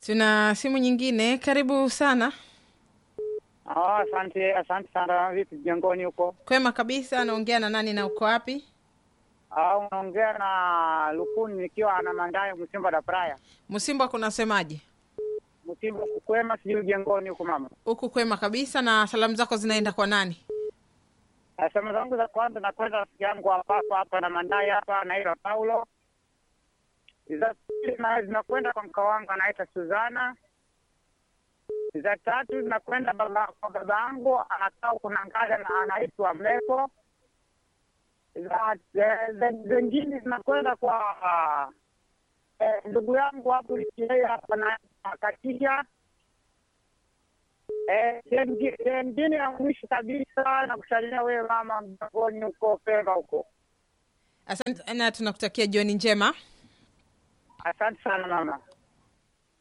Tuna simu nyingine, karibu sana. Ah, asante asante sana. Vipi jengoni huko? Kwema kabisa. Naongea na nani na uko wapi? Ah, unaongea na Lukuni nikiwa na Mandayo Msimba da Praya. Msimba kunasemaje? Msimba kwema, sijui jengoni huko mama. Huku kwema kabisa. Na salamu zako zinaenda kwa nani? Asema zangu za kwanza nakwenda rafiki yangu hapa hapa na Mandayo hapa anaitwa Paulo. Za pili na zinakwenda kwa mka wangu anaitwa Suzana. Za tatu zinakwenda baba kwa baba yangu anakaa kuna ngada na anaitwa Mleko. Za za- za- zingine zinakwenda kwa eh, ndugu yangu hapo yeye hapa na Katisha. Eh, sengi- sengine ya mwisho kabisa na kusalimia wewe mama mjangoni huko Pemba huko. Asante na tunakutakia jioni njema. Asante sana mama.